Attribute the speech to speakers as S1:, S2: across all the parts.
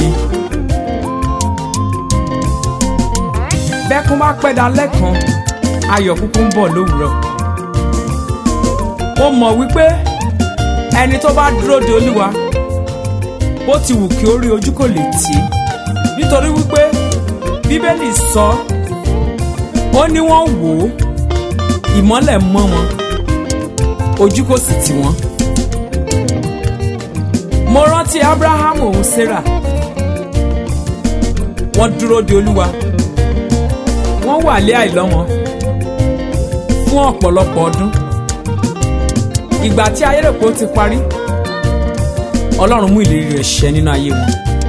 S1: ni. bẹ́kún bá pẹ́ dalẹ́ kan ayọ̀ kúkú ń bọ̀ lówùúrọ̀. mo mọ̀ wípé ẹni tó bá dúró de olúwa bó ti wù kí ó rí ojú kò lè tì í nítorí wípé bíbélì sọ ó ní wọ́n wò ó ìmọ́lẹ̀ mọ́ wọn ojú kò sì tì wọ́n. mo rántí abraham òun sarah wọ́n dúró de olúwa wọ́n wà lé àìlọ́mọ fún ọ̀pọ̀lọpọ̀ ọdún ìgbà tí ayérèpọ̀ ti parí ọlọ́run mú ìlérí rẹ̀ ṣẹ nínú ayé wọn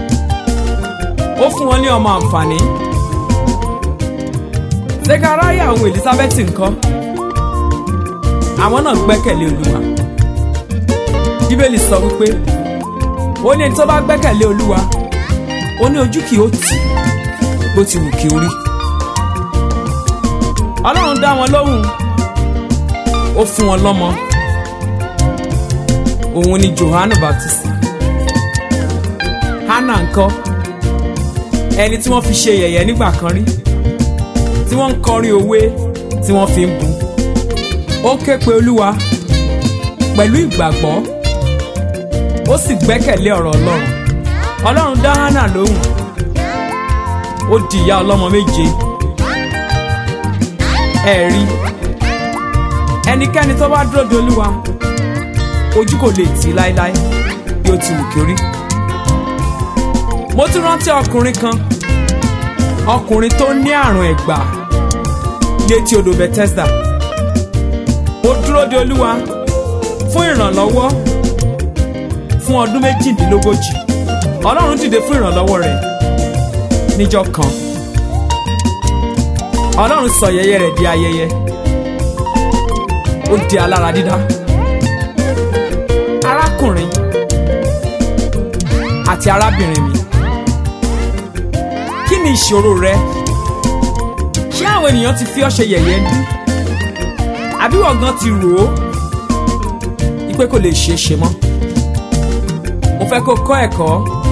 S1: ó fún wọn ní ọmọ àǹfààní zekaraya òun elizabeth ńkọ́ àwọn náà gbẹ́kẹ̀lé olúwa bíbélì sọ wípé ó ní ẹni tó bá gbẹ́kẹ̀lé olúwa ó ní ojú kì í ó tì bó ti wù kí ó rí ọlọ́run dá wọn lóhùn ó fún wọn lọ́mọ òun ni johannu baptist hannah ńkọ́ ẹni tí wọ́n fi ṣe yẹ̀yẹ́ nígbà kan rí tí wọ́n ń kọrin òwe tí wọ́n fi ń bu ó ké pe olúwa pẹ̀lú ìgbàgbọ́ ó sì gbẹ́kẹ̀lé ọ̀rọ̀ ọlọ́run ọlọ́run dá hannah lóhùn ó di ìyá ọlọ́mọ méje ẹ rí ẹnikẹ́ni tó bá dúró de olúwa ojú kò lè tì í láéláé bí ó ti wù kí ó rí mo tún rántí ọkùnrin kan ọkùnrin tó ní àrùn ẹ̀gbà létí odò Bethesda ó dúró de olúwa fún ìrànlọ́wọ́ fún ọdún méjìdínlógójì ọlọ́run dìde fún ìrànlọ́wọ́ rẹ̀ níjọ́ kan ọlọ́run sọ yẹyẹ rẹ̀ di ayẹyẹ ó di alára dídá arákùnrin àti arábìnrin mi kí ni ìṣòro rẹ ṣé àwọn ènìyàn ti fi ọ́ ṣe yẹ̀yẹ́ ní àbí wọ́n gan ti rò ó wípé kò lè ṣeé ṣe mọ́ mo fẹ́ kó kọ́ ẹ̀kọ́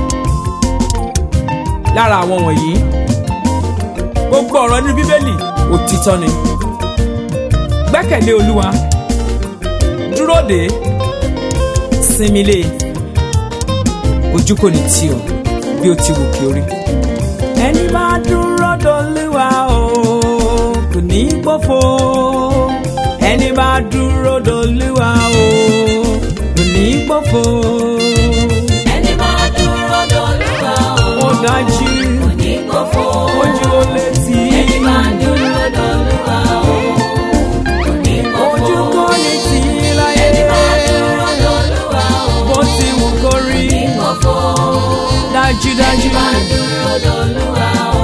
S1: lára àwọn wọ̀nyí gbogbo ọ̀rọ̀ nínú bíbélì òtítọ́ ni gbẹ́kẹ̀lé olúwa dúró dè é sinmi lé ojú kò ní tì ọ́ bí ó ti wù kí ó rí. ẹni bá dúró dolúwa o kò ní gbófo ẹni bá dúró dolúwa o kò ní gbófo.
S2: ẹni máa dúró dolúwa
S1: ó
S2: o
S1: dájú
S2: kò ní gbófo.
S1: ojú ó létí
S2: ẹni máa dúró dolúwa o kò ní gbófo.
S1: ojú kò ní tì í láyé
S2: ẹni máa dúró dolúwa o
S1: bó ti wù kó rí
S2: kò ní gbófo.
S1: dájúdájú
S2: ẹni máa dúró dolúwa o